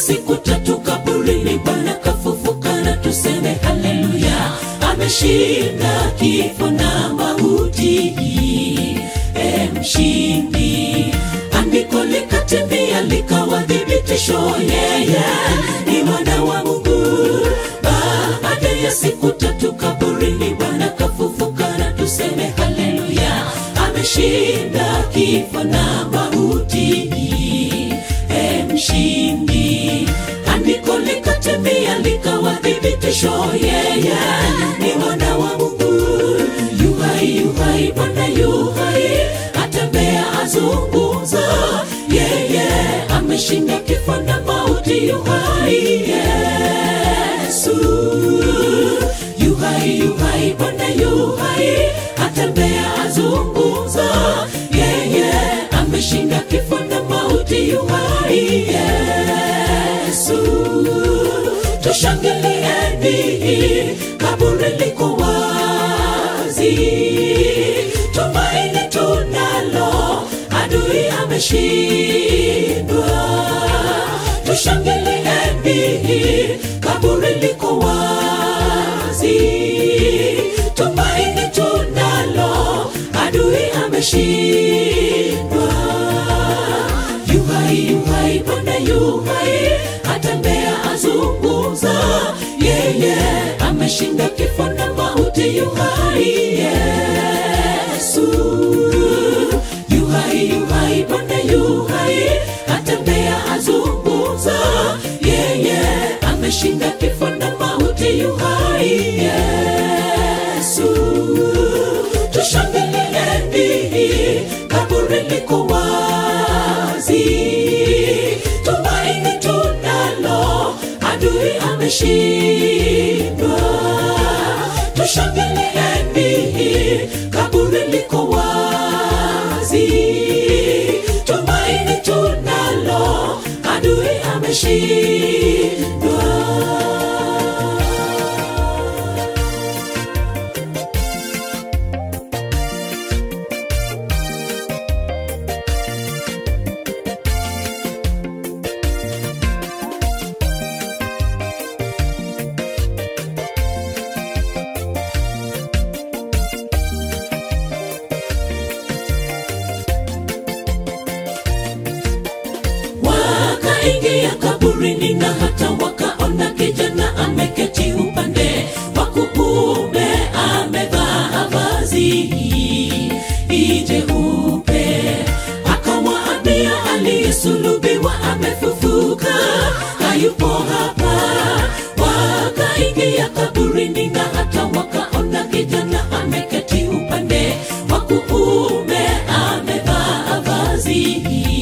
siku tatu kaburini bwana kafufuka na tuseme haleluya ameshinda kifo na mauti e mshindi andiko likatimia likawa thibitisho yeye ni mwana wa mungu baada ya siku tatu kaburini bwana kafufuka na tuseme haleluya ameshinda kifo na mauti e mshindi andiko likatimia likawa thibitisho yeye ni mwana wa mungu yuhai yuhai bwana yuhai atembea azungumza yeye ameshinda kifo na mauti yuhai yesu yuhai yuhai bwana yuhai atembea azungumza yeye ameshinda kifo na mauti yuhai yesu tushangilieni kaburi liko wazi tumaini tunalo adui ameshindwa tushangilieni kaburi liko wazi tumaini tunalo adui ameshindwa yuhai yuhai bwana yuhai atembea azungumza yeye ameshinda kifo na mauti yuhai yesu yuhai yuhai bwana yuhai atembea azungumza yeye ameshinda kifo na mauti yuhai yesu tushangilieni kaburi liko wazi tumaini tunalo adui ameshindwa tushangilieni kaburi liko wazi tumaini tunalo adui ameshindwa wakaingia kaburini na hata wakaona kijana ameketi upande wa kuume amevaa vazi jeupe akawaambia aliyesulubiwa amefufuka hayupo hapa wakaingia kaburini na hata wakaona kijana ameketi upande wa kuume amevaa vazi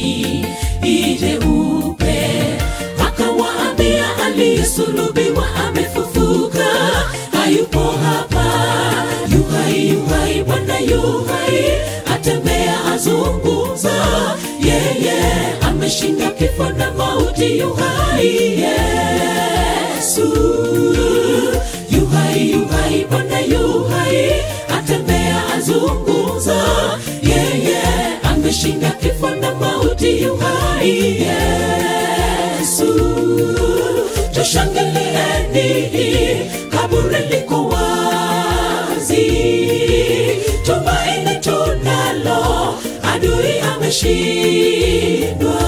jeupe akawaambia aliyesulubiwa amefufuka hayupo hapa yuhai yuhai bwana yuhai atembea azungumza yeye ameshinda kifo na mauti yuhai yesu yuhai yuhai bwana yuhai atembea azungumza yeye ameshinda kifo na mauti yuhai yesu tushangilieni kaburi liko wazi tumaini tunalo adui ameshindwa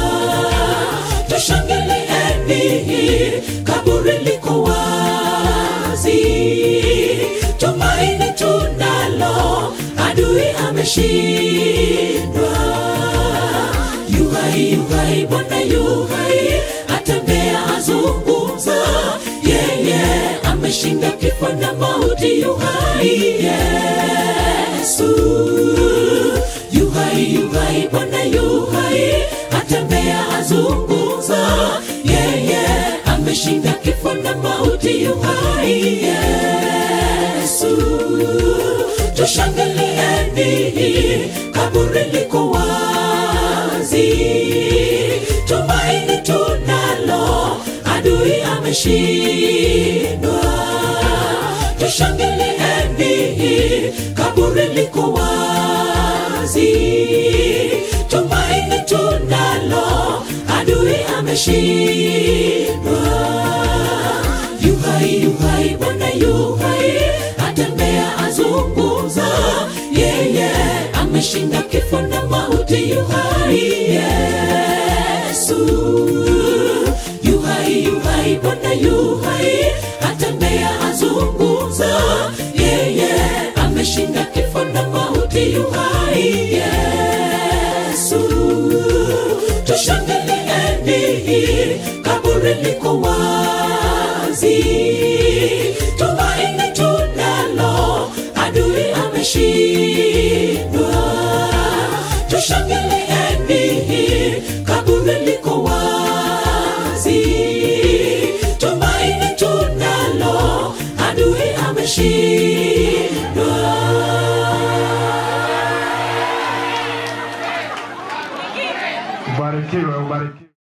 tushangilieni kaburi liko wazi tumaini tunalo adui ameshindwa yuhai yuhai bwana yuhai atembea azungumza yeye ameshinda kifo na mauti yuhai yesu yuhai yuhai bwana yuhai atembea azungumza yeye ameshinda kifo na mauti yuhai yesu tushangilieni kaburi liko wazi tumaini tunalo adui ameshindwa tushangilieni kaburi liko wazi tumaini tunalo adui ameshindwa yuhai yuhai bwana yuhai atembea azunguza yeye ameshinda kifo na mauti yuhai yesu yuhai yuhai bwana yuhai atembea azunguza yeye ameshinda kifo na mauti yuhai yesu tushangilieni kaburi liko wazi tumaini tunalo adui ameshindwa tushangilieni kaburi liko wazi tumaini tunalo adui ameshindwa Ubarikiwe, ubarikiwe.